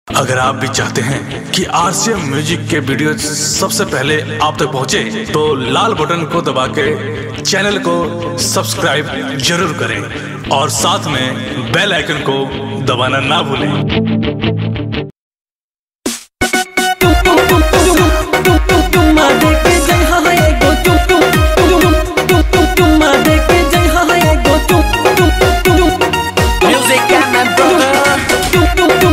अगर आप भी चाहते हैं कि आरसीएम म्यूजिक के वीडियो सबसे पहले आप तक पहुंचे, तो लाल बटन को दबा के चैनल को सब्सक्राइब जरूर करें और साथ में बेल आइकन को दबाना ना भूलें Music and my brother.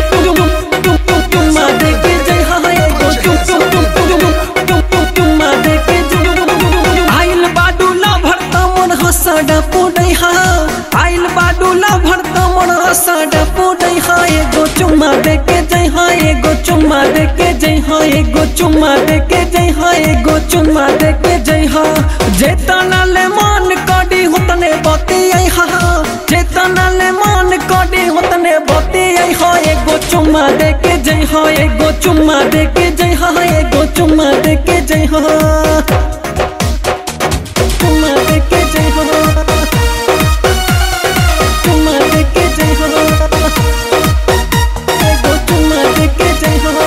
आइल बाडूला भरता मन हसडा पोडै हा आइल बाडूला भरता मन हसडा पोडै हा एगो चुम्मा दे के जय हा एगो चुम्मा दे के जय हा एगो चुम्मा दे के जय हा एगो चुम्मा दे के जय हा जेतना ले मन कडी होतने बती आई हा जेतना ले मन कडी होतने बती आई हा एगो चुम्मा दे के जय हा एगो चुम्मा दे के जय हा एगो चुम्मा दे के जय हा चुम्मा दे के जय हो चुम्मा दे के जय हो एगो चुम्मा दे के जय हो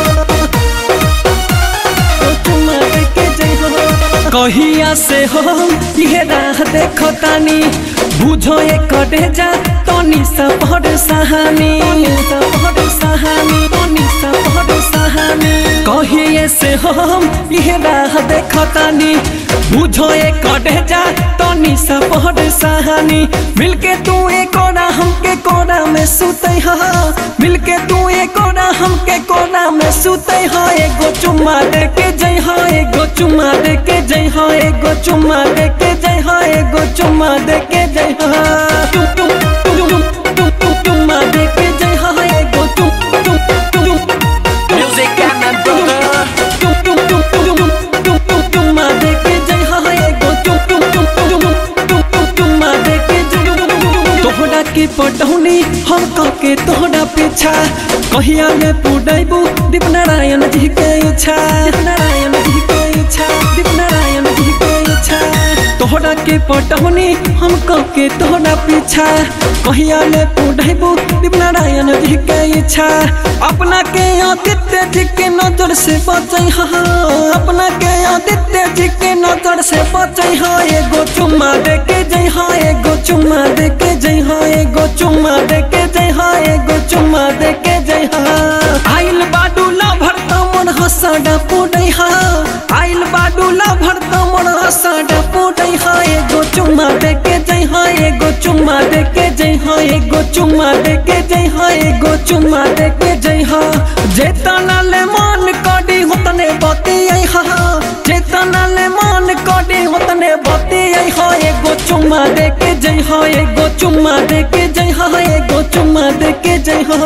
एगो चुम्मा दे के जय हो कहिया से हो ये राह देखो तानी बुझो ये कटे जा तनी सा पढ़ सहानी सा पढ़ सहानी तनी सा पढ़ सहानी कहिए से हम ये राह देखो तानी बुझो ये कटे जा तनी सा पढ़ सहानी मिलके तू एक कोना हमके कोना में सुते हा मिलके तू एक कोना हमके कोना में सुते हा एगो चुम्मा दे के जय हा एगो चुम्मा दे के जय हा एगो चुम्मा दे के जय हा एगो चुम्मा दे के जय हा चुम चुम चुम चुम चुम चुम चुम्मा दे के जय हा एगो चुम चुम चुम चुम Music and my brother. चुम चुम चुम चुम चुम चुम चुम्मा दे के जय हा एगो चुम चुम चुम चुम चुम चुम चुम्मा दे के जय तोहरा के पटौनी हम कह के तोहरा पीछा कहिया में पुडैबू दीप नारायण जी के इच्छा दीप नारायण जी के इच्छा दीप नारायण जी के इच्छा तोहरा के पटौनी हम कह के तोहरा पीछा कहिया में पुडैबू दीप नारायण जी के इच्छा अपना के आदित्य जी के नजर से बचै हा अपना के आदित्य जी के नजर से बचै हा एगो चुम्मा दे के जय हा एगो चुम्मा दे के जय हा एगो चुम्मा दे के जय हा एगो चुम्मा दे के जय हा आइल बाडूला भरता मन हसडा पोडै हा आइल बाडूला भरता मन हसडा पोडै हा एगो चुम्मा दे के जय हा एगो चुम्मा दे के जय हा एगो चुम्मा दे के जय हा एगो चुम्मा दे के जय हा जेतना ले मन कडी होतने बती आई हा जेतना ले मन कडी होतने बती आई हा एगो चुम्मा दे के जय हा एगो चुम्मा दे के जय हा एगो चुम्मा दे के जय हा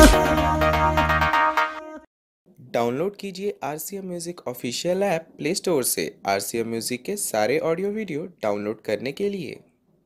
डाउनलोड कीजिए R C M music official app play store से आर सी एम म्यूज़िक के सारे ऑडियो वीडियो डाउनलोड करने के लिए